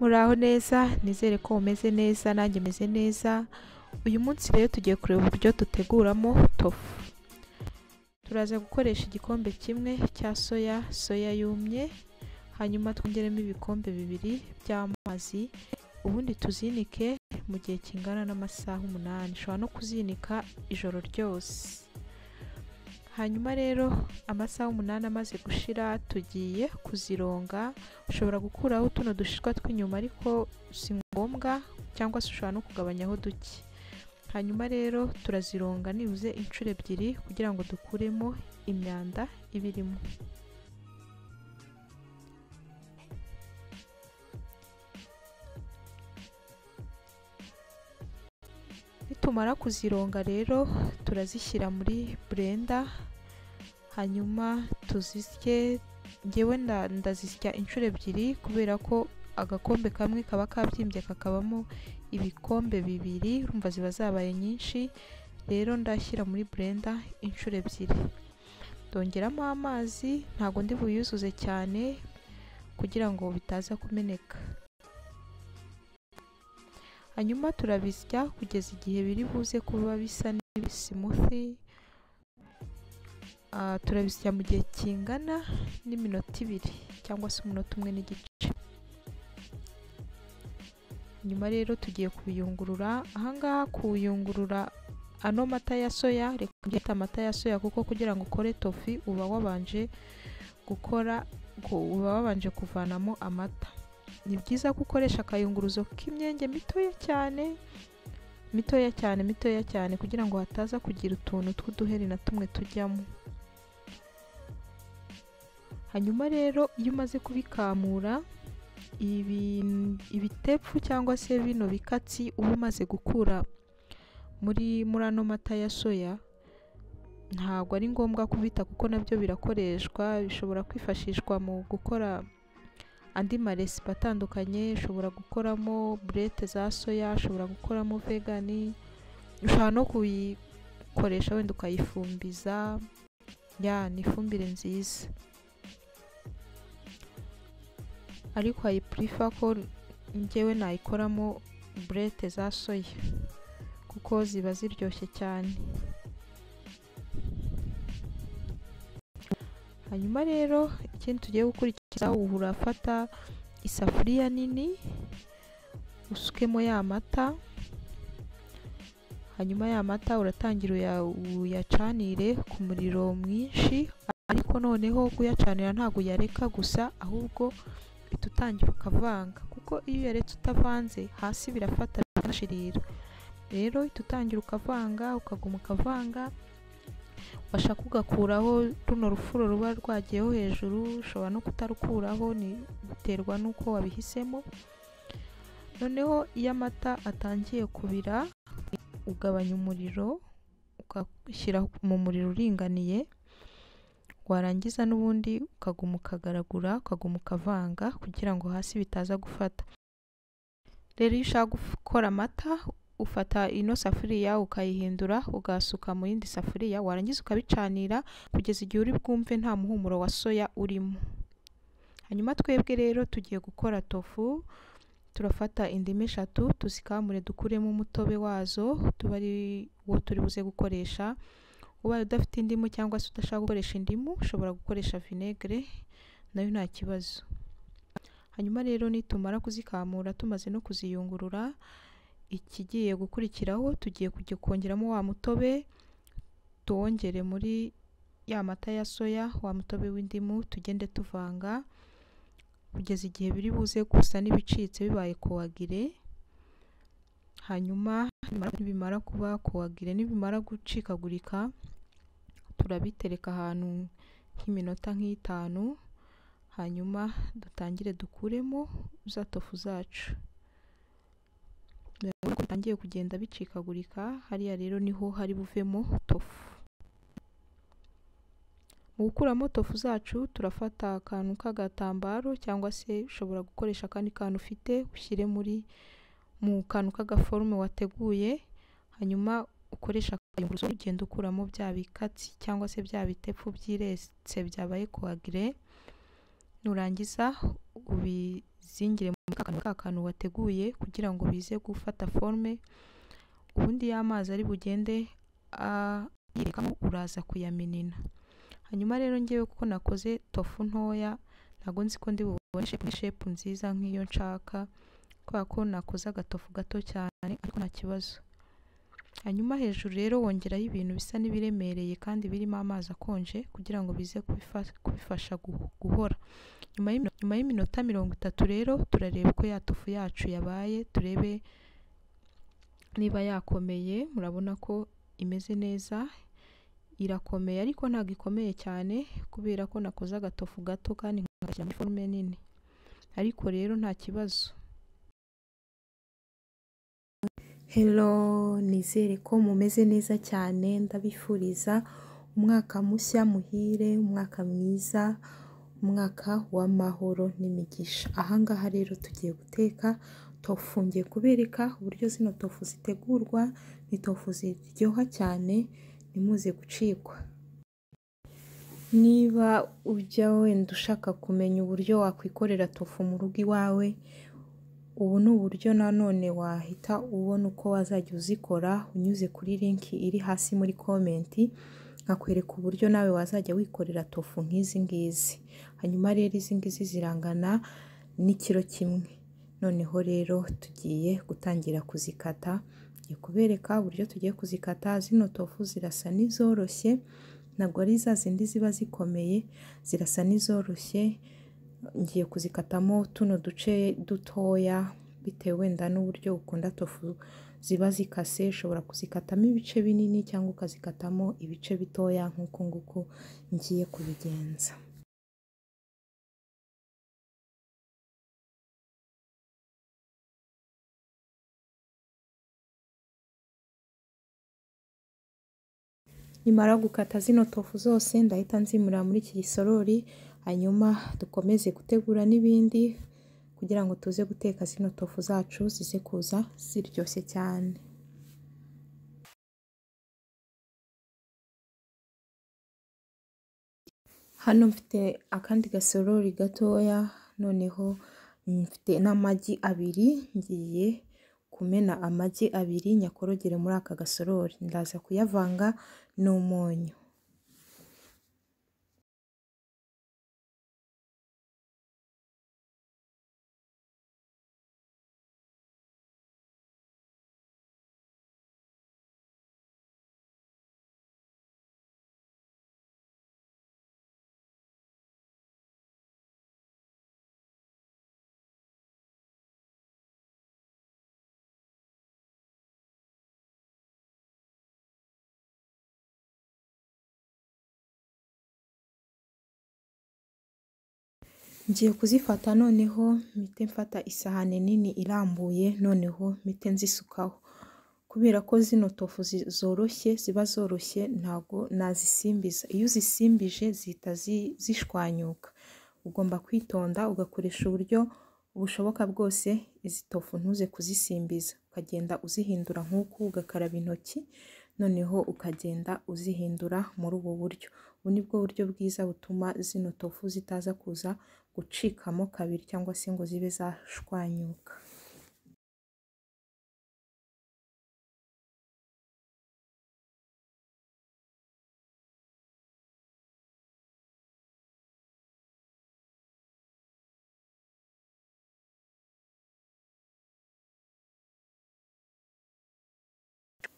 muraho neza nizere ko mumeze neza nanjye meze neza uyu munsi rero tugiye kureba uburyo duteguramo tofu turaza gukoresha igikombe kimwe cya soya soya yumye hanyuma twongeremo ibikombe bibiri by'amazi ubundi tuzinike mu gihe kingana n'amasaha umunani ushobora no kuzinika ijoro ryose hanyuma rero amasaha umunani amaze gushira tugiye kuzironga ushobora gukuraho tuno dushishwa tw'inyuma ariko si ngombwa cyangwa se ushobora no kugabanyaho duke hanyuma rero turazironga nibuze inshuro ebyiri kugira ngo dukuremo imyanda iba irimo nitumara kuzironga rero turazishyira muri burenda hanyuma tuzisye ngewe ndazisya inshuro ebyiri kubera ko agakombe kamwe kaba kabyimbye kakabamo ibikombe bibiri urumva ziba zabaye nyinshi rero ndashyira muri burenda inshuro ebyiri ndongeramo amazi ntabwo ndi buyuzuze cyane kugira ngo bitaza kumeneka hanyuma turabisya kugeza igihe biri buze kuba bisa n'ibisimusi turabisya mu gihe kingana n'iminota ibiri cyangwa se umunota umwe n'igice nyuma rero tugiye kubiyungurura ahangaha kuyungurura ano mata ya soya reka byita amata ya soya kuko kugira ngo ukore tofi uba wabanje gukora uba wabanje kuvanamo amata ni byiza ko ukoresha akayunguruzo k'imyenge mitoya cyane mitoya cyane mitoya cyane kugira ngo hataza kugira utuntu tw'uduheri na tumwe tujyamo hanyuma rero iyo umaze kubikamura ibitepfu cyangwa se bino bikatsi uba umaze gukura muri muri ano mata ya soya ntabwo ari ngombwa kubita kuko nabyo birakoreshwa bishobora kwifashishwa mu gukora andi maresipi atandukanye ushobora gukoramo burete za soya ushobora gukoramo vegani ushobora no kuyikoresha wenda ukayifumbiza ya ni ifumbire nziza ariko ayipurifa ko ngewe nayikoramo burete za soya kuko ziba ziryoshye cyane hanyuma rero ikindi tugiye gukurikiza urafata isafuriya nini usukemo ya mata hanyuma ya mata uratangira uyacanire ku muriro mwinshi ariko noneho kuyacanira ntabwo uyareka gusa ahubwo uhita utangira ukavanga kuko iyo uyaretse utavanze hasi birafata bikanashirira rero uhita utangira ukavanga ukaguma ukavanga washaka ugakuraho runo rufuro ruba rwagiyeho hejuru ushobora no kutarukuraho biterwa n'uko wabihisemo noneho iyo amata atangiye kubira ugabanya umuriro ugashyira mu muriro uringaniye warangiza n'ubundi ukaguma ukagaragura ukaguma ukavanga kugira ngo hasi bitaza gufata rero iyo ushaka gukora amata ufata ino safuriya ukayihindura ugasuka mu yindi safuriya warangiza ukabicanira kugeza igihe uri bwumve nta muhumuro wa soya urimo hanyuma twebwe rero tugiye gukora tofu turafata indimu eshatu tuzikamure dukuremo umutobe wazo tuba ari wo turi buze gukoresha ubaye udafite indimu cyangwa se udashaka gukoresha indimu ushobora gukoresha vinegere nayo nta kibazo hanyuma rero nitumara kuzikamura tumaze no kuziyungurura ikigiye gukurikiraho tugiye kujya kongeramo wa mutobe tuwongere muri ya mata ya soya wa mutobe w'indimu tugende tuvanga kugeza igihe biri buze gusa n'ibicitse bibaye kuwagire hanyuma nibimara kuba kuwagire nibimara gucikagurika turabitereka ahantu nk'iminota nk'itanu hanyuma dutangire dukuremo za tofu zacu ko bitangiye kugenda bicikagurika hariya rero niho hari buvemo tofu mu gukuramo tofu zacu turafata akantu k'agatambaro cyangwa se ushobora gukoresha akandi kantu ufite ushyire muri mu kantu k'agaforume wateguye hanyuma ukoresha akayunguruzo ugenda ukuramo bya bikatsi cyangwa se bya bitepfu byiretse byabaye kuwagire nurangiza ubizingire muri ka kantu ka kantu wateguye kugira ngo bize gufata forme ubundi ya mazi ari bugende a- yirekamo uraza kuyamenena hanyuma rero ngewe kuko nakoze tofu ntoya ntabwo nzi ko ndi bubone shape- shape nziza nk'iyo nshaka kubera ko nakoze agatofu gato cyane ariko nta kibazo hanyuma hejuru rero wongeraho ibintu bisa n'ibiremereye kandi birimo amazi akonje kugira ngo bize kubifa- kubifasha gu- guhora nyuma y'imi- nyuma y'iminota mirongo itatu rero turareba uko ya tofu yacu yabaye turebe niba yakomeye murabona ko imeze neza irakomeye ariko ntabwo ikomeye cyane kubera ko nakoze agatofu gato kandi nkashyira muri forume nini ariko rero nta kibazo Hello nizere ko mumeze neza cyane ndabifuriza umwaka mushya muhire umwaka mwiza umwaka w'amahoro n'imigisha ahangaha rero tugiye guteka tofu ngiye kubereka uburyo zino tofu zitegurwa ni tofu ziryoha cyane ntimuze gucikwa niba ujya wenda ushaka kumenya uburyo wakwikorera tofu mu rugo iwawe ubu ni uburyo nanone wahita ubona uko wazajya uzikora unyuze kuri linki iri hasi muri komenti nkakwereka uburyo nawe wazajya wikorera tofu nk'izi ngizi hanyuma rero izi ngizi zirangana n'ikiro kimwe noneho rero tugiye gutangira kuzikata ngiye kubereka uburyo tugiye kuzikata zino tofu zirasa n'izoroshye ntabwo ari za zindi ziba zikomeye zirasa n'izoroshye ngiye kuzikatamo tuno duce dutoya bitewe wenda n'uburyo ukunda tofu ziba zikase ushobora kuzikatamo ibice binini cyangwa ukazikatamo ibice bitoya nk'uku nguku ngiye kubigenza nimara gukata zino tofu zose ndahita nzimurira muri iki gisorori hanyuma dukomeze gutegura n'ibindi kugira ngo tuze guteka zino tofu zacu zize kuza ziryoshye cyane hano mfite akandi gasorori gatoya noneho mfite n'amagi abiri ngiye kumena amagi abiri nyakorogere muri aka gasorori ndaza kuyavanga n'umunyu ngiye kuzifata noneho mpite mfata isahani nini irambuye noneho mpite nzisukaho kubera ko zino tofu zi- zoroshye ziba zoroshye ntabwo nazisimbiza iyo uzisimbije zihita zi- zishwanyuka ugomba kwitonda ugakoresha uburyo bushoboka bwose izi tofu ntuze kuzisimbiza ukagenda uzihindura nk'uku ugakaraba intoki noneho ukagenda uzihindura muri ubu buryo ubu ni bwo buryo bwiza butuma zino tofu zitaza kuza gucikamo kabiri cyangwa se ngo zibe zashwanyuka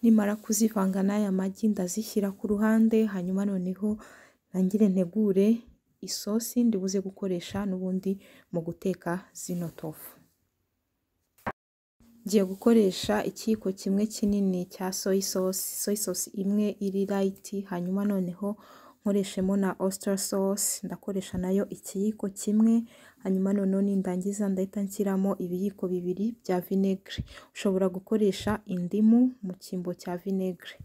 nimara kuzivanga n'aya magi ndazishyira ku ruhande hanyuma noneho ntangire ntegure isosi ndibuze gukoresha n'ubundi mu guteka zino tofu ngiye gukoresha ikiyiko kimwe kinini cya soy sauce soy sauce imwe iri light hanyuma noneho nkoreshemo na oyster sauce ndakoresha nayo ikiyiko kimwe hanyuma noneho nindangiza ndahita nshyiramo ibiyiko bibiri bya vinegere ushobora gukoresha indimu mu cyimbo cya vinegere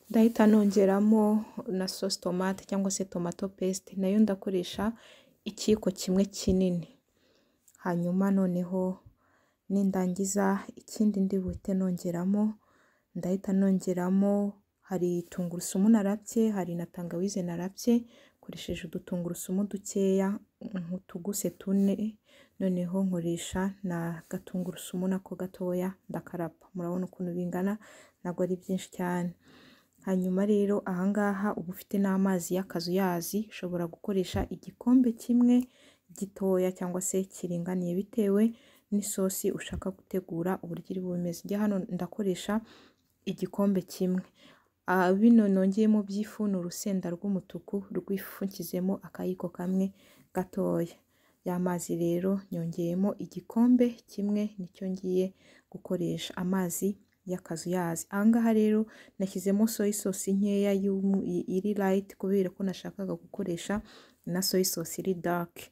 ndahita nongeramo na sauce tomate cyangwa se tomato paste nayo ndakoresha ikiyiko kimwe kinini hanyuma noneho nindangiza ikindi ndi buhite nongeramo ndahita nongeramo hari tungurusumu narabye hari na tangawize narabye nkoresheje udutungurusumu dukeya nk'utuguse tune noneho nkoresha na gatungurusumu nako gatoya ndakarapa murabona ukuntu bingana ntabwo ari byinshi cyane hanyuma rero aha ngaha uba ufite n'amazi y'akazuyazi ushobora gukoresha igikombe kimwe gitoya cyangwa se kiringaniye bitewe n'isosi ushaka gutegura uburyo iri bumeze ijya hano ndakoresha igikombe kimwe bino nongeyemo by'ifu ni urusenda rw'umutuku rw'ifu nshyizemo akayiko kamwe gatoya y'amazi rero nyongeyemo igikombe kimwe nicyo ngiye gukoresha amazi y'akazuyazi aha ngaha rero nashyizemo soya sosi nkeya iri rayiti kubera ko nashakaga gukoresha na soya sosi iri dake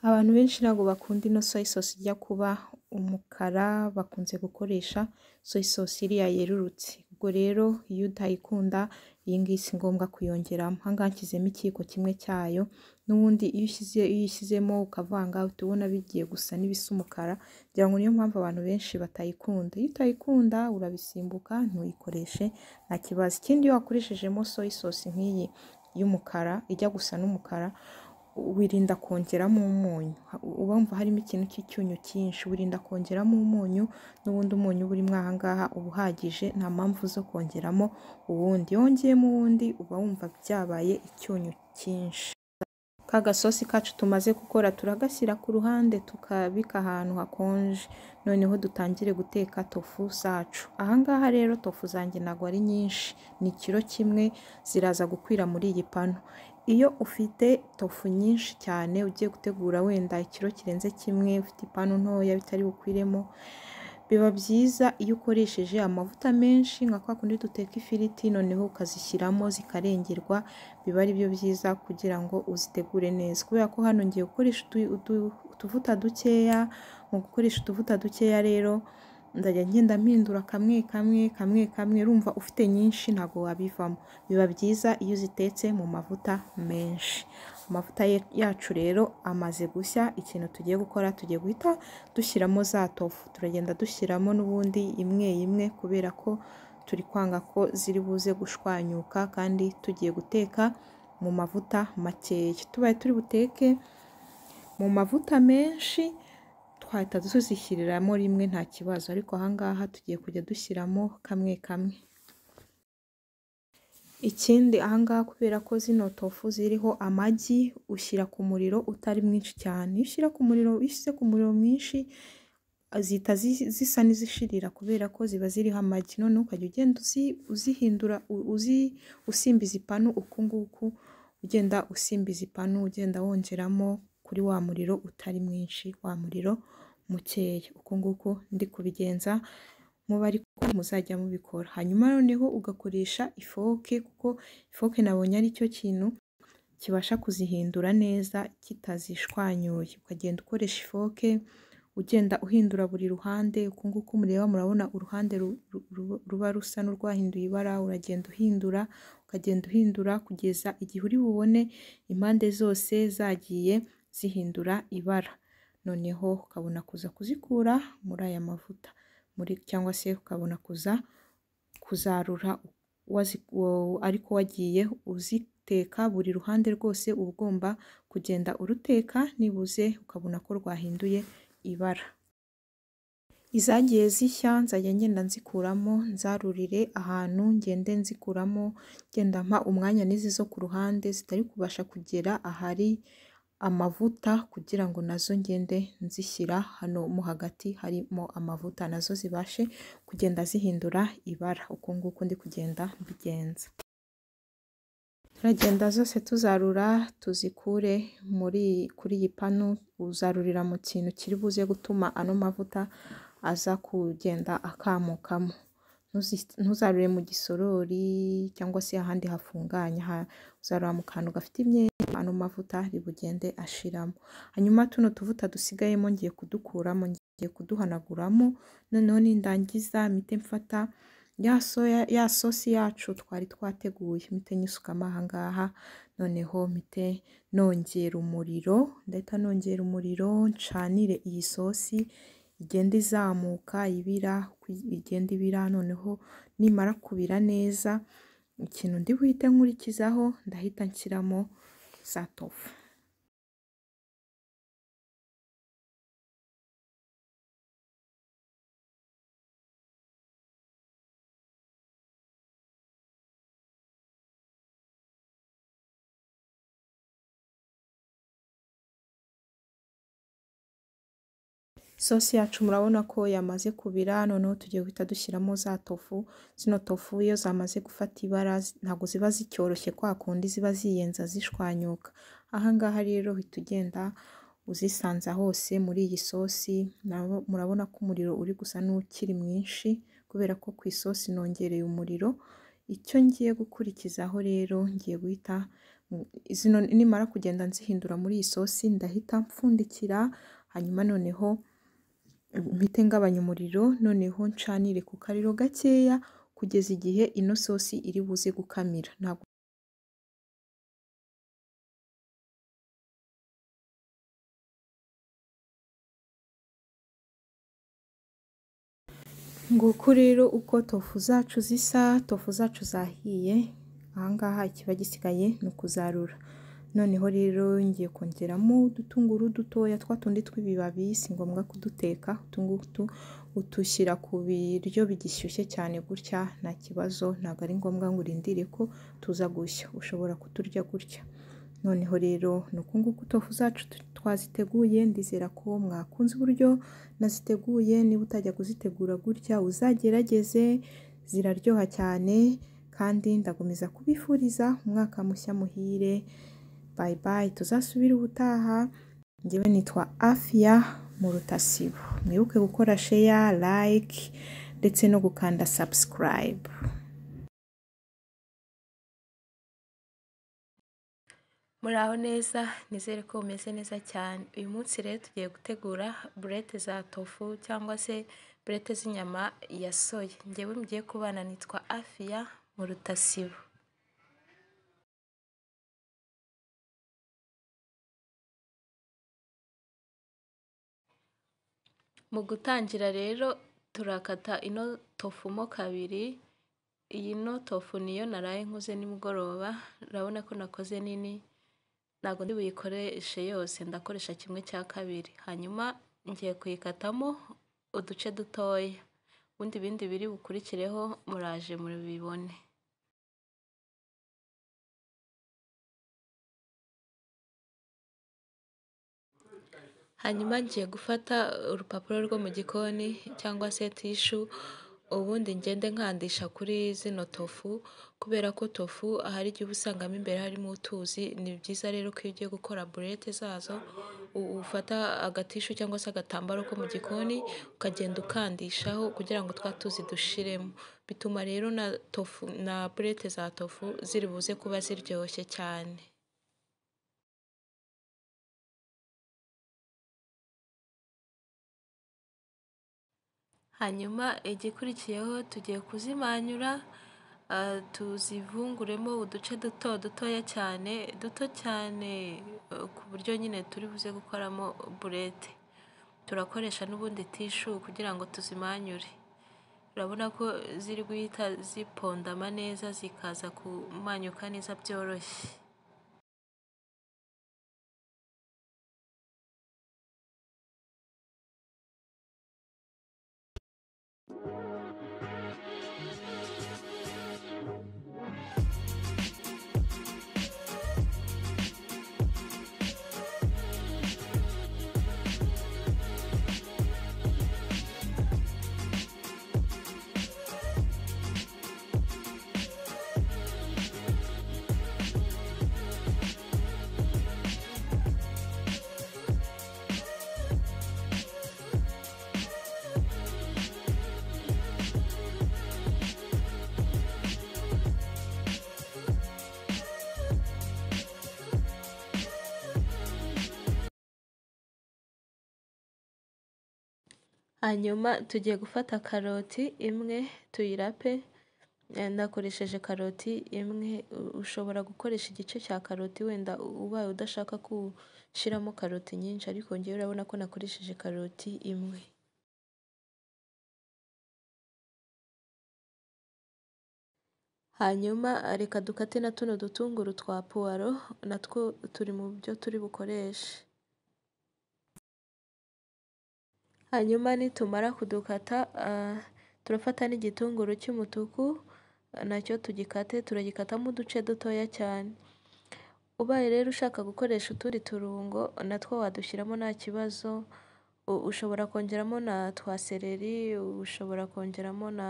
abantu benshi ntabwo bakunda ino soya sosi ijya kuba umukara bakunze gukoresha soya sosi iriya yerurutse ubwo rero iyo utayikunda iyi ngiyi si ngombwa kuyongeramo aha ngaha nshyizemo ikiyiko kimwe cyayo n'ubundi iyo uyishyizemo ukavanga uhita ubona bigiye gusa n'ibisa umukara ngira ngo niyo mpamvu abantu benshi batayikunda iyo utayikunda urabisimbuka ntuyikoreshe nta kibazo ikindi iyo wakoreshejemo soya sosi nk'iyi y'umukara ijya gusa n'umukara wirinda kongeramo umunyu ubumva harimo ikintu cy'icyunyu cyinshi wirinda kongeramo umunyu n'ubundi umunyu burimo aha ngaha uba uhagije nta mpamvu zo kongeramo uwundi iyo wongeyemo uwundi uba wumva byabaye icyunyu cyinshi ka gasosi kacu tumaze gukora turagashyira ku ruhande tukabika ahantu hakonje noneho dutangire guteka tofu zacu aha ngaha rero tofu zanjye ntabwo ari nyinshi ni ikiro kimwe ziraza gukwira muri iyi pano iyo ufite tofu nyinshi cyane ugiye gutegura wenda ikiro kirenze kimwe ufite ipanu ntoya bitari bukwiremo biba byiza iyo ukoresheje amavuta menshi nka kwa kundi duteka ifiriti noneho ukazishyiramo zikarengerwa biba ari byo byiza kugira ngo uzitegure neza kubera ko hano ngiye gukoresha utuvuta dukeya mu gukoresha utuvuta dukeya rero ndajya ngenda mpindura kamwe kamwe kamwe kamwe urumva ufite nyinshi ntabwo wabivamo biba byiza iyo uzitetse mu mavuta menshi amavuta yacu rero amaze gushya ikintu tugiye gukora tugiye guhita dushyiramo za tofu turagenda dushyiramo n'ubundi imwe imwe kubera ko turi kwanga ko ziri buze gushwanyuka kandi tugiye guteka mu mavuta makeya tubaye turi buteke mu mavuta menshi twahita tuzishyiriramo rimwe nta kibazo ariko ahangaha tugiye kujya dushyiramo kamwe kamwe ikindi ahangaha kubera ko zino tofu ziriho amagi ushyira ku muriro utari mwinshi cyane iyo ushyira ku muriro ushyize ku muriro mwinshi zihita zisa n'izishirira kubera ko ziba ziriho amagi noneho ukajya ugenda uzihindura usimbiza ipanu uku nguku ugenda usimbiza ipanu ugenda wongeramo kuri wa muriro utari mwinshi wa muriro mukeya uku nguku ndi kubigenza muba ariko muzajya mubikora hanyuma noneho ugakoresha ifoke kuko ifoke nabonye ari cyo kintu kibasha kuzihindura neza kitazishwanyuye ukagenda ukoresha ifoke ugenda uhindura buri ruhande uku nguku mureba murabona uruhande ruba rusa n'urwahinduye ibara uragenda uhindura ukagenda uhindura kugeza igihe uri bubone impande zose zagiye zihindura ibara noneho ukabona kuza kuzikura muri aya mavuta muri cyangwa se ukabona kuza kuzarura ariko wagiye uziteka buri ruhande rwose uba ugomba kugenda uruteka nibuze ukabona ko rwahinduye ibara izagiye zishya nzajya ngenda nzikuramo nzarurire ahantu ngende nzikuramo ngenda mpa umwanya n'izi zo ku ruhande zitari kubasha kugera ahari amavuta kugira ngo nazo ngende nzishyira hano mo hagati harimo amavuta nazo zibashe kugenda zihindura ibara uku nguku ndi kugenda mbigenza turagenda zose tuzarura tuzikure muri kuri iyi panu uzarurira mu kintu kiri buze gutuma ano mavuta aza kugenda akamukamo ntuzarure mu gisorori cyangwa se ahandi hafunganya uzarura mu kantu gafite imyenda ano mavuta ribugende ashiramo hanyuma tuno tuvuta dusigayemo ngiye kudukuramo ngiye kuduhanaguramo noneho nindangiza mite mfata ya sosi yacu twari twateguye mite nyisukamo aha ngaha noneho mite nongera umuriro ndahita nongera umuriro ncanire iyi sosi igenda izamuka ibira igenda ibira noneho nimara kubira neza ikintu ndi buhite nkurikizaho ndahita nshyiramo za tofu sosi yacu murabona ko yamaze kubira noneho tugiye guhita dushyiramo za tofu zino tofu iyo zamaze gufata ibara ntabwo ziba zicyoroshye kwa kundi ziba ziyenza zishwanyuka aha ngaha rero uhita ugenda uzisanza hose muri iyi sosi murabona ko umuriro uri gusa n'ukiri mwinshi kubera ko ku isosi nongereye umuriro icyo ngiye gukurikizaho rero ngiye guhita zino nimara kugenda nzihindura muri iyi sosi ndahita mpfundikira hanyuma noneho mpite ngabanya umuriro noneho ncanire ku kariro gakeya kugeza igihe ino sosi iri buze gukamira ntabwo nguko rero uko tofu zacu zisa tofu zacu zahiye ahangaha ikiba gisigaye ni ukuzarura noneho rero ngiye kongeramo udutunguru dutoya twa tundi tw'ibibabi si ngombwa kuduteka utungutu utushyira ku biryo bigishyushye cyane gutya nta kibazo ntabwo ari ngombwa ngo urindire ko tuza gushya ushobora kuturya gutya noneho rero ni uku nguku tofu zacu twaziteguye ndizera ko mwakunze uburyo naziteguye niba utajya kuzitegura gutya uzagerageze ziraryoha cyane kandi ndagumiza kubifuriza umwaka mushya muhire bayi bayi tuzasubire ubutaha ngewe nitwa afiya mu rutasibo mwibuke gukora sheya layike ndetse no gukanda sabusikarayibu muraho neza nizere ko bumeze neza cyane uyu munsi rero tugiye gutegura burete za tofu cyangwa se burete z'inyama ya soya ngewe mugiye kubana nitwa afiya mu rutasibo mu gutangira rero turakata ino tofu mo kabiri iyi no tofu niyo naraye nkoze nimugoroba urabona ko nakoze nini ntabwo ndi buyikoreshe yose ndakoresha kimwe cya kabiri hanyuma ngiye kuyikatamo uduce dutoya ubundi ibindi biri bukurikireho muraje mubibone hanyuma ngiye gufata urupapuro rwo mu gikoni cyangwa se tishu ubundi ngende nkandisha kuri zino tofu kubera ko tofu hari igihe uba usangamo imbere harimo utuzi ni byiza rero ko iyo ugiye gukora burete zazo ufata agatishu cyangwa se agatambaro ko mu gikoni ukagenda ukandishaho kugira ngo twa tuzi dushiremo bituma rero na tofu na burete za tofu ziri buze kuba ziryoshye cyane hanyuma igikurikiyeho tugiye kuzimanyura tuzivunguremo uduce duto dutoya cyane duto cyane ku buryo nyine turi buze gukoramo burete turakoresha n'ubundi tishu kugira ngo tuzimanyure urabona ko ziri guhita zipondama neza zikaza kumanyuka neza byoroshye hanyuma tugiye gufata karoti imwe tuyirape nakoresheje karoti imwe ushobora gukoresha igice cya karoti wenda ubaye udashaka gushyiramo karoti nyinshi ariko ngewe urabona ko nakoresheje karoti imwe hanyuma reka dukate na tuno dutunguru twa puwaro natwo turi mu byo turi bukoreshe hanyuma nitumara kudukata ah, turafata n'igitunguru cy'umutuku ah, nacyo tugikate turagikatamo uduce dutoya cyane ubaye rero ushaka gukoresha utundi turungo natwo wadushyiramo nta kibazo U- ushobora kongeramo na twa sereri ushobora kongeramo na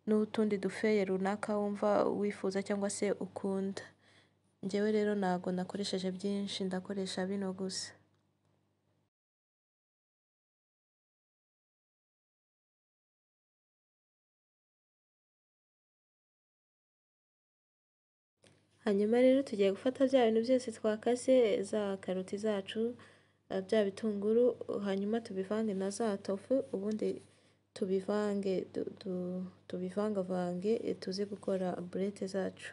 n'utundi dufeye runaka wumva wifuza cyangwa se ukunda njyewe rero ntabwo nakoresheje byinshi ndakoresha bino gusa hanyuma rero tugiye gufata bya bintu byose twakase za karoti zacu eh, bya bitunguru hanyuma tubivange na za tofu ubundi tubivange du- du- tubivangavange eh, tuze gukora burete zacu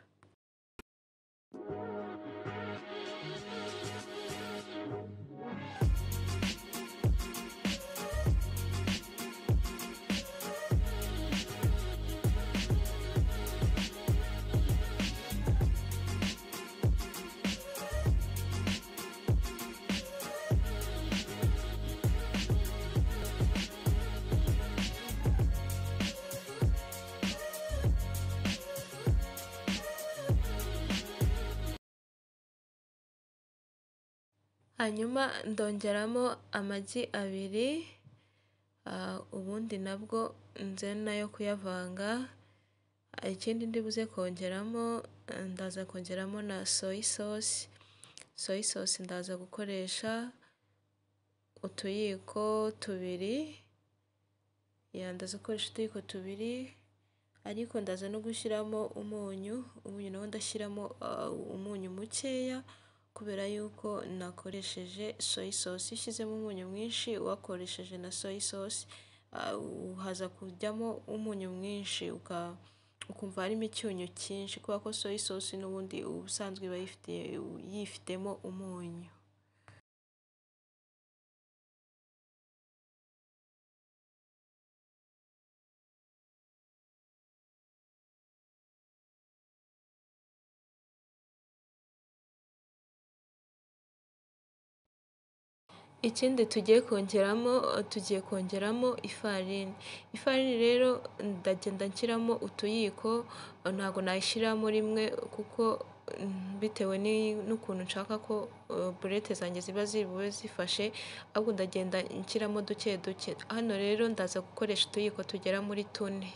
hanyuma ndongeramo amagi abiri ah, ubundi nabwo nze nayo kuyavanga Ah, ikindi ndibuze kongeramo eh, ndaza kongeramo na soy sauce soy sauce ndaza gukoresha utuyiko tubiri ya ndaza gukoresha utuyiko tubiri ariko ndaza no gushyiramo umunyu umunyu nawo ndashyiramo ah, umunyu mukeya kubera yuko nakoresheje soy sauce iyo ushyizemo umunyu mwinshi wakoresheje na soy sauce ah, haza kujyamo umunyu mwinshi uka- ukumva harimo icyunyu cyinshi kubera ko soy sauce n'ubundi ubusanzwe iba yifite- yifitemo umunyu ikindi tugiye kongeramo tugiye kongeramo ifarini ifarini rero ndagenda nshyiramo utuyiko ntabwo nayishyiramo rimwe kuko mm, bitewe ni- n'ukuntu nshaka ko eh, burete zanjye ziba zibuwe zifashe ahubwo ndagenda nshyiramo duke duke hano rero ndaza gukoresha utuyiko tugera muri tune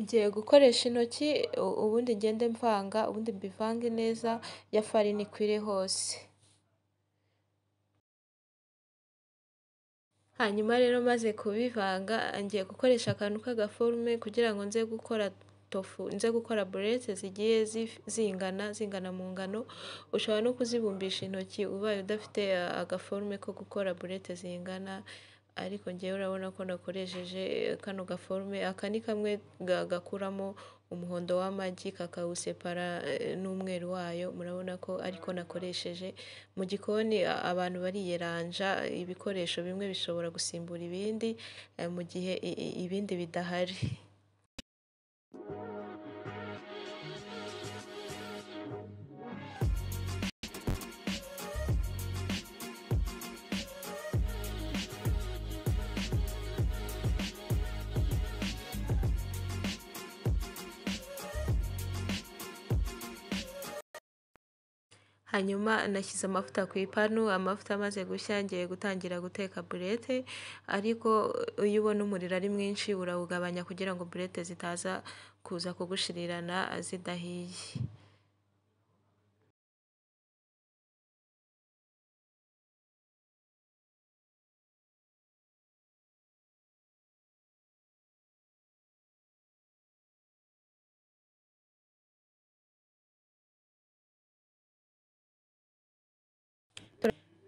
ngiye gukoresha intoki u- ubundi ngende mvanga ubundi mbivange neza ya farini ikwire hose hanyuma rero maze kubivanga ngiye gukoresha akantu k'agaforume kugira ngo nze gukora tofu nze gukora burete zigiye zif- zingana zingana mu ngano ushobora no kuzibumbisha intoki ubaye udafite ah, agaforume ko gukora burete zingana ariko ngewe urabona ko nakoresheje eh, kano gaforume aka ni kamwe ga- gakuramo umuhondo w'amagi kakawusepara eh, n'umweru wayo murabona ko ariko nakoresheje mu gikoni a- abantu bariyeranja ibikoresho bimwe bishobora gusimbura ibindi eh, mu gihe i- i- ibindi bidahari hanyuma nashyize amavuta ku ipanu amavuta amaze gushya ngiye gutangira guteka burete ariko iyo ubona umuriro ari mwinshi urawugabanya kugira ngo burete zitaza kuza kugushirirana zidahiye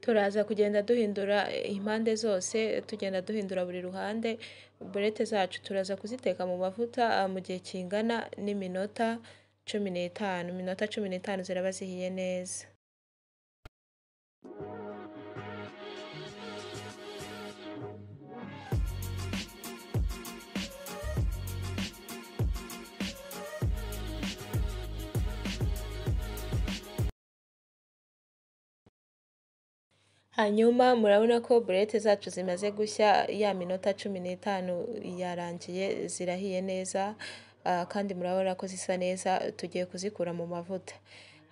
turaza kugenda duhindura impande zose tugenda duhindura buri ruhande burete zacu turaza kuziteka mu mavuta ah, mu gihe kingana n'iminota cumi n'itanu iminota cumi n'itanu ziraba zihiye neza hanyuma murabona ko burete zacu zimaze gushya ya minota cumi n'itanu yarangiye zirahiye neza ah, kandi murabona ko zisa neza tugiye kuzikura mu mavuta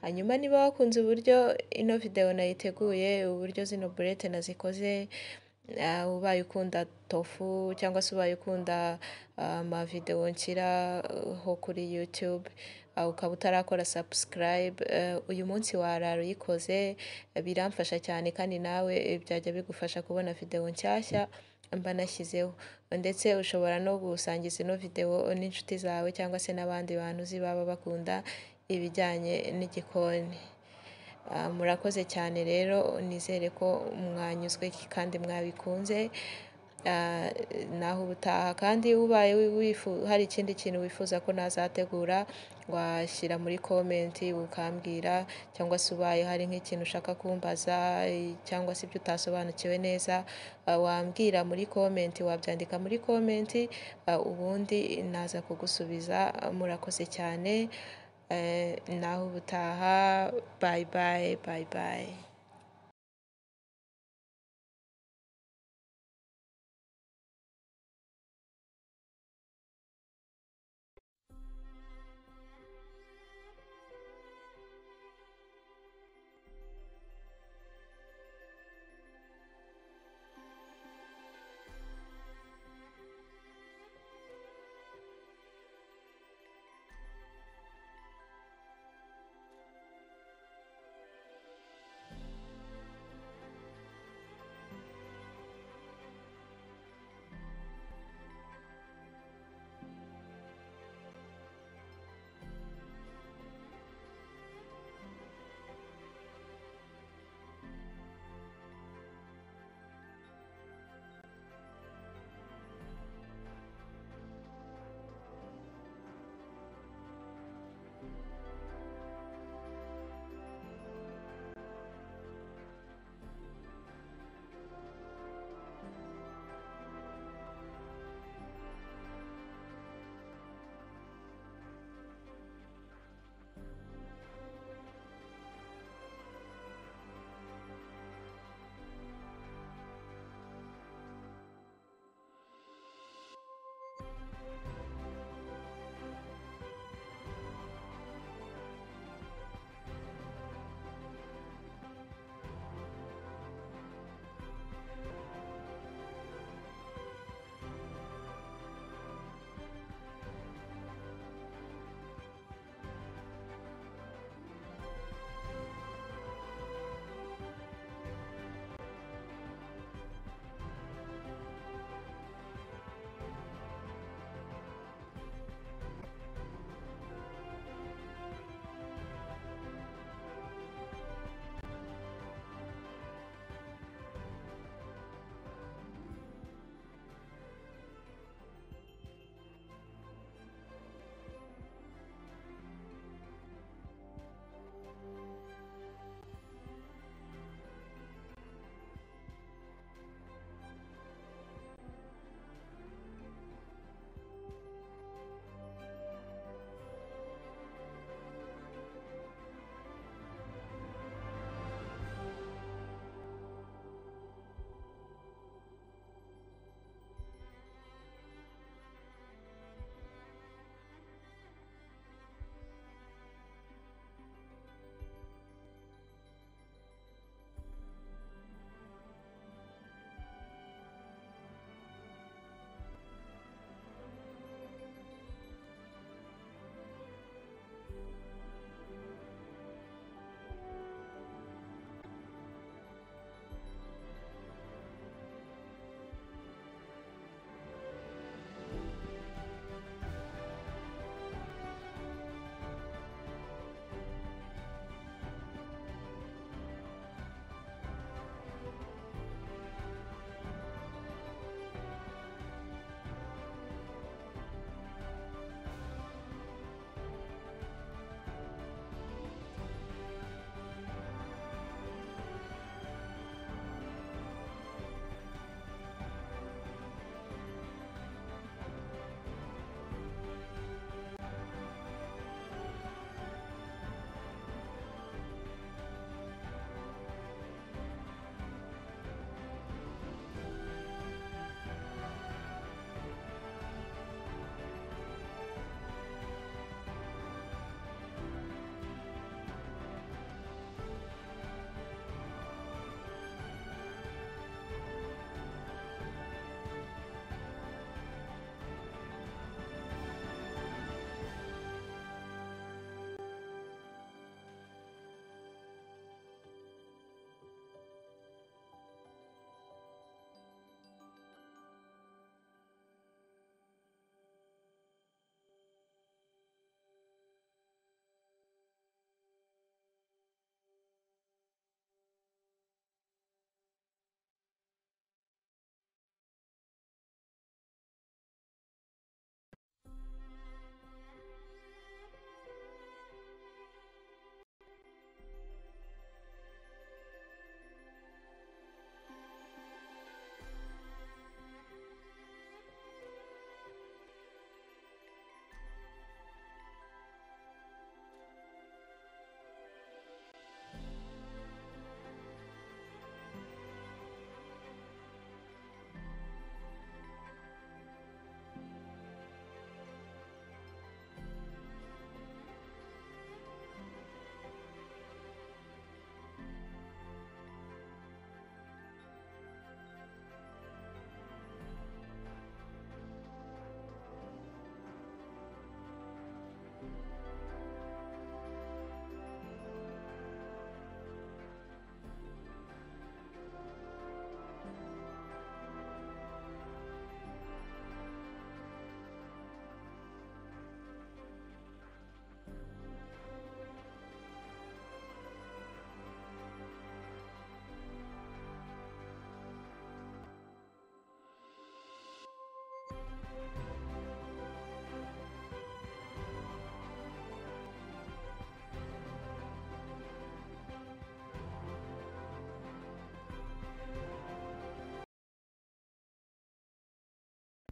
hanyuma niba wakunze uburyo ino videwo nayiteguye uburyo zino burete nazikoze ah, ubaye ukunda tofu cyangwa se ubaye ukunda ah, amavidewo nshyiraho kuri YouTube ah, ukaba utarakora subscribe eh, uyu munsi warara uyikoze biramfasha cyane kandi nawe eh, byajya bigufasha kubona videwo nshyashya mba nashyizeho ndetse ushobora no gusangiza ino videwo n'inshuti zawe cyangwa se n'abandi bantu uzi baba bakunda ibijyanye n'igikoni Ah, murakoze cyane rero nizere ko mwanyuzwe kandi mwabikunze Ah, naho ubutaha kandi ubaye wi- wifu- hari ikindi kintu wifuza ko nazategura washyira muri komenti ukambwira cyangwa se ubaye hari nk'ikintu ushaka kumbaza eh, cyangwa se ibyo utasobanukiwe neza ah, wambwira muri komenti wabyandika muri komenti ah, ubundi naza kugusubiza Ah, murakoze cyane Eh, naho ubutaha bayi bayi bayi bayi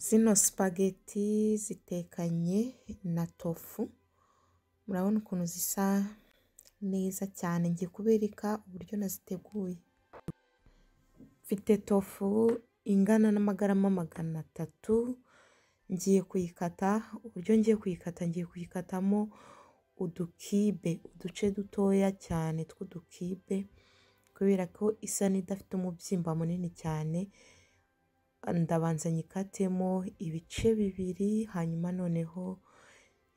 zino sipageti zitekanye na tofu murabona ukuntu zisa neza cyane ngiye kubereka uburyo naziteguye mfite tofu ingana n'amagarama magana atatu ngiye kuyikata uburyo ngiye kuyikata ngiye kuyikatamo udukibe uduce dutoya cyane tw'udukibe kubera ko isa n'idafite umubyimba munini cyane ndabanza nyikatemo ibice bibiri hanyuma noneho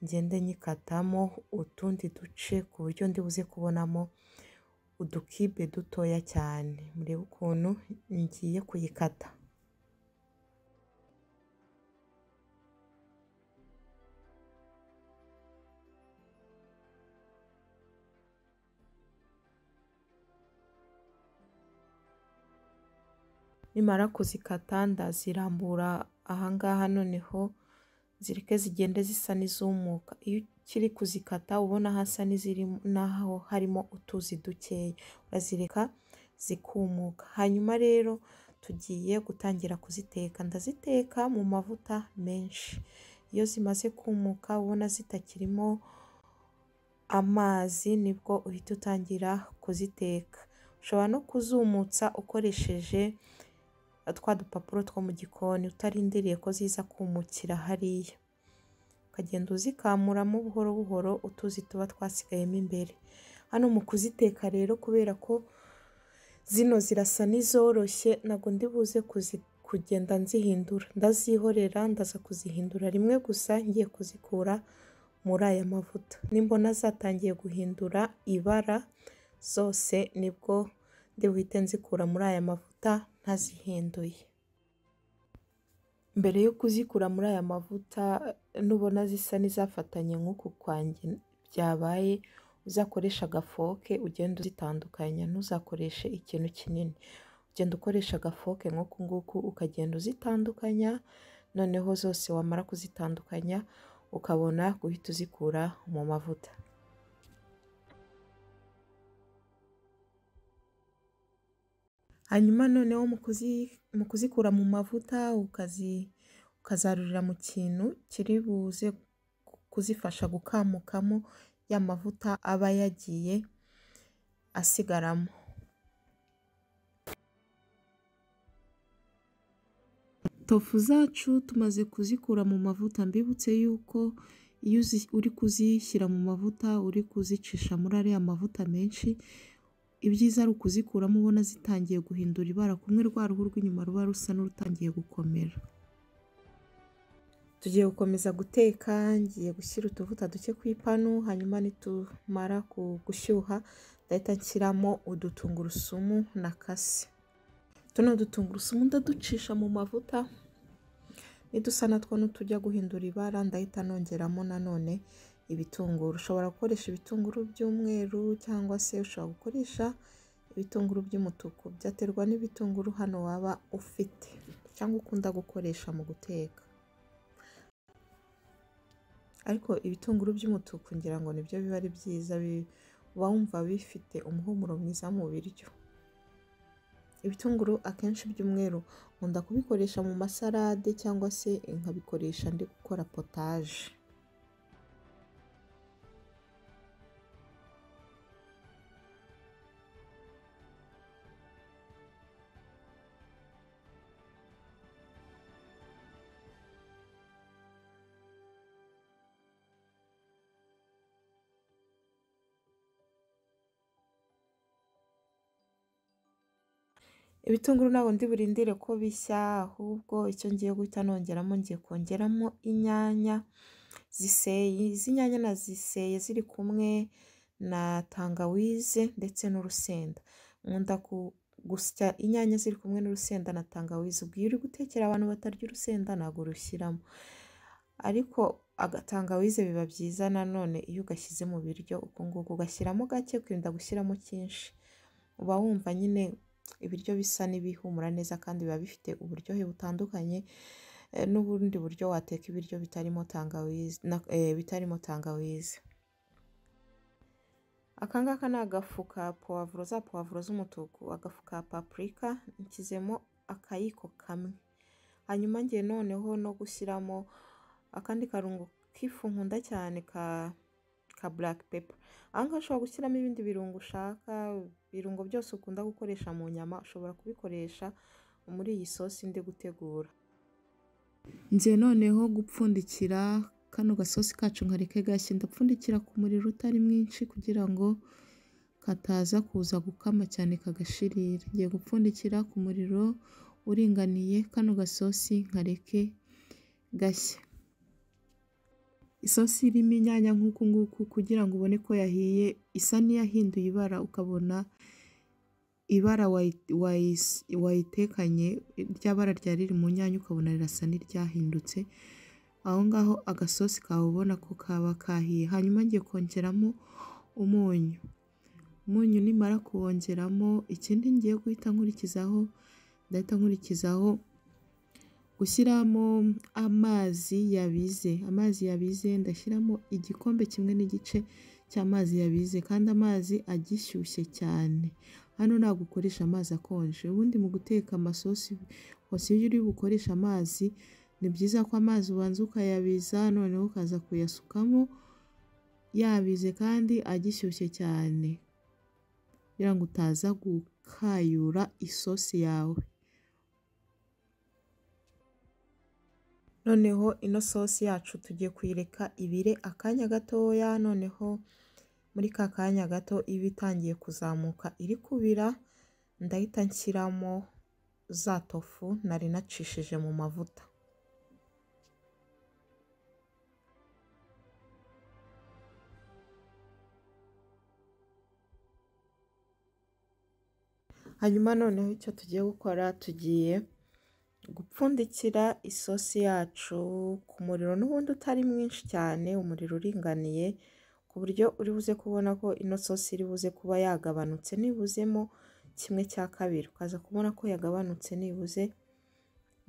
ngende nyikatamo utundi duce ku buryo ndi buze kubonamo udukibe dutoya cyane murebe ukuntu ngiye kuyikata nimara kuzikata ndazirambura ahangaha noneho zireke zigende zisa n'izumuka iyo ukiri kuzikata ubona hasa n'aho harimo utuzi dukeya urazireka zikumuka hanyuma rero tugiye gutangira kuziteka ndaziteka mu mavuta menshi iyo zimaze kumuka ubona zitakirimo amazi nibwo uhita utangira kuziteka ushobora no kuzumutsa ukoresheje twa dupapuro two mu gikoni utarindiriye ko ziza kumukira hariya ukagenda uzikamuramo buhoro buhoro utuzi tuba twasigayemo imbere hano mu kuziteka rero kubera ko zino zirasa n'izoroshye ntabwo ndi buze kugenda nzihindura ndazihorera ndaza kuzihindura rimwe gusa ngiye kuzikura muri aya mavuta nimbona zatangiye guhindura ibara zose nibwo ndi buhite nzikura muri aya mavuta ntazihinduye mbere yo kuzikura muri aya mavuta nubona zisa n'izafatanye nk'uku kwanjye byabaye uzakoresha agafoke ugenda uzitandukanya ntuzakoreshe ikintu kinini ugenda ukoresha agafoke nk'uku nguku ukagenda uzitandukanya noneho zose wamara kuzitandukanya ukabona guhita uzikura mu mavuta hanyuma noneho mu kuzikura mu mavuta ukazarurira mu kintu kiri buze kuzifasha gukamukamo ya mavuta aba yagiye asigaramo tofu zacu tumaze kuzikura mu mavuta mbibutse yuko iyo uri kuzishyira mu mavuta uri kuzicisha muri ariya mavuta menshi ibyiza ari ukuzikuramo ubona zitangiye guhindura ibara kumwe rwa ruhu rw'inyuma ruba rusa n'urutangiye gukomera tugiye gukomeza guteka ngiye gushyira utuvuta duke ku ipanu hanyuma nitumara gushyuha ndahita nshyiramo udutungurusumu na kase tuno dutungurusumu ndaducisha mu mavuta nidusa natwo n'utujya guhindura ibara ndahita nongeramo nanone ibitunguru ushobora gukoresha ibitunguru by'umweru cyangwa se ushobora gukoresha ibitunguru by'umutuku byaterwa n'ibitunguru hano waba ufite cyangwa ukunda gukoresha mu guteka ariko ibitunguru by'umutuku ngira ngo nibyo biba ari byiza uba wumva bifite umuhumuro mwiza mu biryo ibitunguru akenshi by'umweru nkunda kubikoresha mu masarade cyangwa se nkabikoresha ndi gukora potaje ibitunguru ntabwo ndi burindire ko bishya ahubwo icyo ngiye guhita nongeramo ngiye kongeramo inyanya ziseye izi nyanya na ziseye ziri kumwe na tangawize ndetse n'urusenda nkunda gusya inyanya ziri kumwe n'urusenda na tangawize ubwo iyo uri gutekera abantu batarya urusenda ntabwo urushyiramo ariko agatangawize biba byiza nanone iyo ugashyize mu biryo uku nguku ugashyiramo gake kwirinda gushyiramo cyinshi uba wumva nyine ibiryo bisa n'ibihumura neza kandi biba bifite uburyohe butandukanye n'ubundi buryo wateka ibiryo bitarimo tangawizi bitarimo tangawizi aka ngaka ni agafu ka puwavuro za puwavuro z'umutuku agafu ka papurika nshyizemo akayiko kamwe hanyuma ngiye noneho no gushyiramo akandi karungo k'ifu nkunda cyane ka ka black pepper aha ngaha ushobora gushyiramo ibindi birungo ushaka ibirungo byose ukunda gukoresha mu nyama ushobora kubikoresha muri iyi sosi ndi gutegura ngiye noneho gupfundikira kano gasosi kacu nkareke gashya ndapfundikira ku muriro utari mwinshi kugira ngo kataza kuza gukama cyane kagashirira ngiye gupfundikira ku muriro uringaniye kano gasosi nkareke gashya isosi irimo inyanya nk'uku nguku kugira ngo ubone ko yahiye isa n'iyahinduye ibara ukabona ibara wayitekanye rya bara ryari riri mu nyanya ukabona rirasa n'iryahindutse aho ngaho agasosi kawe ubona ko kaba kahiye hanyuma ngiye kongeramo umunyu umunyu nimara kuwongeramo ikindi ngiye guhita nkurikizaho ndahita nkurikizaho gushyiramo amazi yabize amazi yabize ndashyiramo igikombe kimwe n'igice cy'amazi yabize kandi amazi agishyushye cyane hano ntabwo ukoresha amazi akonje ubundi mu guteka amasosi hose iyo uri bukoresha amazi ni byiza ko amazi ubanza ukayabiza noneho ukaza kuyasukamo yabize kandi agishyushye cyane kugira ngo utaza gukayura isosi yawe noneho ino sosi yacu tugiye kuyireka ibire akanya gatoya noneho muri ka kanya gato iba itangiye kuzamuka iri kubira ndahita nshyiramo za tofu nari nacishije mu mavuta hanyuma noneho icyo tugiye gukora tugiye gupfundikira isosi yacu ku muriro n'ubundi utari mwinshi cyane umuriro uringaniye ku buryo uri buze kubona ko ino sosi iri buze kuba yagabanutse nibuzemo kimwe cya kabiri ukaza kubona ko yagabanutse nibuze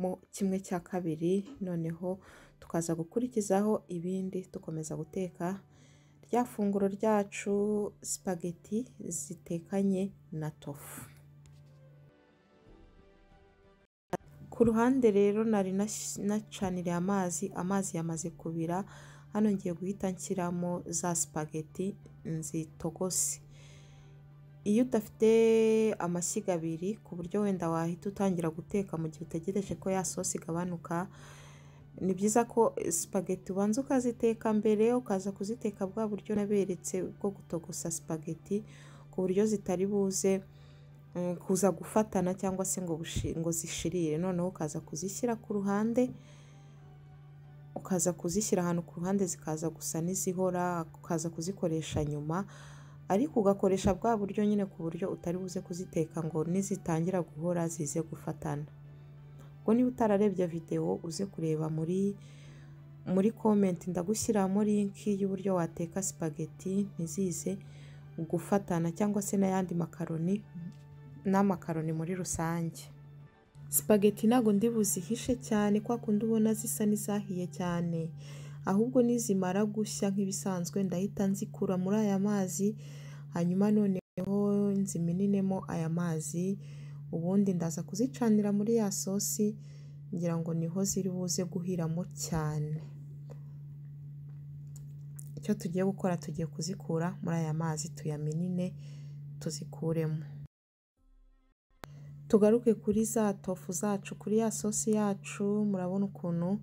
mo kimwe cya kabiri noneho tukaza gukurikizaho ibindi dukomeza guteka rya funguro ryacu sipageti zitekanye na tofu ku ruhande rero nari nacaniriye amazi amazi yamaze kubira hano ngiye guhita nshyiramo za sipageti nzitogose iyo udafite amashyiga abiri ku buryo wenda wahita utangira guteka mu gihe utegereje ko ya sosi igabanuka ni byiza ko sipageti ubanza ukaziteka mbere ukaza kuziteka bwa buryo naberetse bwo gutogosa sipageti ku buryo zitari buze kuza gufatana cyangwa se ngo ngo zishirire noneho ukaza kuzishyira ku ruhande ukaza kuzishyira ahantu ku ruhande zikaza gusa n'izihora ukaza kuzikoresha nyuma ariko ugakoresha bwa buryo nyine ku buryo utari buze kuziteka ngo nizitangira guhora zize gufatana ubwo niba utararebye videwo uze kureba muri muri komenti ndagushyiramo linki y'uburyo wateka sipageti ntizize gufatana cyangwa se n'ayandi makaroni n'amakaroni muri rusange sipageti ntabwo ndi buzihishe cyane kwa kundi ubona zisa n'izahiye cyane ahubwo nizimara gushya nk'ibisanzwe ndahita nzikura muri aya mazi hanyuma noneho nzimeninemo aya mazi ubundi ndaza kuzicanira muri ya sosi ngira ngo niho ziri buze guhiramo cyane icyo tugiye gukora tugiye kuzikura muri aya mazi tuyamenine tuzikuremo tugaruke kuri za tofu zacu kuri ya sosi yacu murabona ukuntu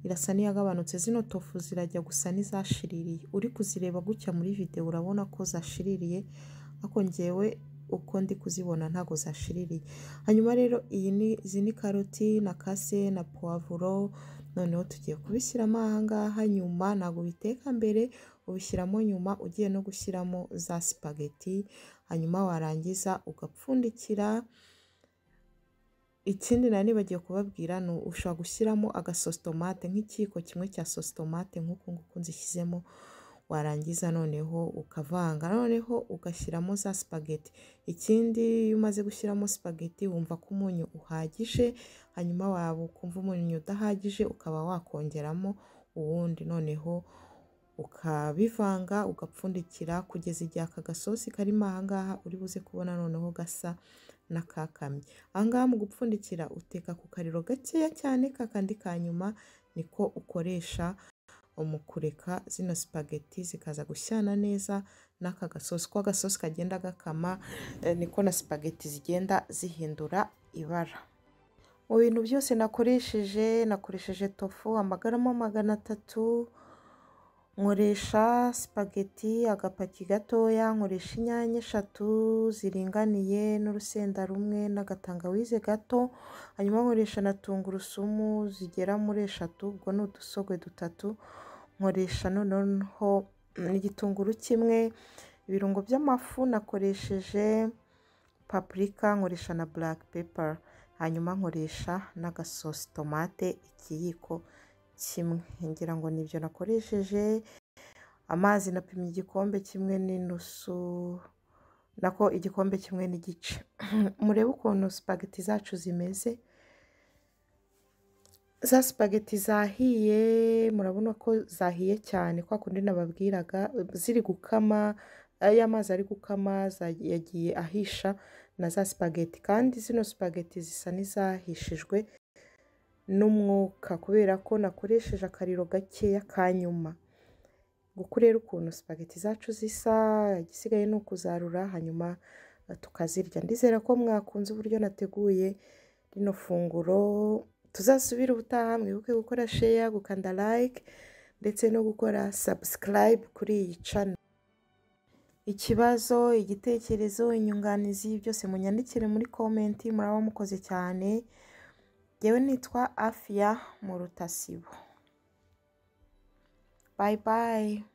irasa n'iyagabanutse zino tofu zirajya gusa n'izashiririye uri kuzireba gutya muri videwo urabona ko zashiririye ariko ngewe uko ndi kuzibona ntabwo zashiririye hanyuma rero izi ni karoti na kase na puwavuro noneho tugiye kubishyiramo aha ngaha nyuma ntabwo ubiteka mbere ubishyiramo nyuma ugiye no gushyiramo za sipageti hanyuma warangiza ugapfundikira ikindi nari nibagiwe kubabwira ni ushobora gushyiramo agasositomate nk'ikiyiko kimwe cya sositomate nk'uku nguku nzishyizemo warangiza noneho ukavanga noneho ugashyiramo za sipageti ikindi iyo umaze gushyiramo sipageti wumva ko umunyu uhagije hanyuma waba ukumva umunyu udahagije ukaba wakongeramo uwundi noneho ukabivanga ugapfundikira kugeza igihe aka gasosi karimo aha ngaha uri buze kubona noneho gasa n'akakamye aha ngaha mu gupfundikira uteka ku kariro gakeya cyane kakandi ka nyuma niko ukoresha mu kureka zino sipageti zikaza gushyana neza n'aka gasosi uko agasosi kagenda gakama niko na sipageti zigenda zihindura ibara mu bintu byose nakoresheje nakoresheje tofu amagarama magana atatu nkoresha sipageti agapaki gatoya nkoresha inyanya eshatu ziringaniye n'urusenda rumwe n'agatangawize gato hanyuma nkoresha na tungurusumu zigera muri eshatu ubwo ni udusogwe dutatu nkoresha noneho n'igitunguru kimwe ibirungo by'amafu nakoresheje papurika nkoresha na buraka pepa hanyuma nkoresha n'agasosi tomate ikiyiko kimwe ngira ngo nibyo nakoresheje amazi napimye igikombe kimwe n'inusu nako igikombe kimwe n'igice murebe ukuntu sipageti zacu zimeze za sipageti zahiye murabona ko zahiye cyane kwa kundi nababwiraga ziri gukama ya mazi ari gukama yagiye ahisha na za sipageti kandi zino sipageti zisa n'izahishijwe n'umwuka kubera ko nakoresheje akariro gakeya ka nyuma nguku rero ukuntu sipageti zacu zisa igisigaye ni ukuzarura hanyuma tukazirya ndizera ko mwakunze uburyo nateguye rino funguro tuzasubire ubutaha mwibuke gukora sheya gukanda like ndetse no gukora subscribe kuri iyi channel ikibazo igitekerezo inyunganizi byose munyandikire muri komenti muraba mukoze cyane yewe nitwa afiya mu rutasibo bayi bayi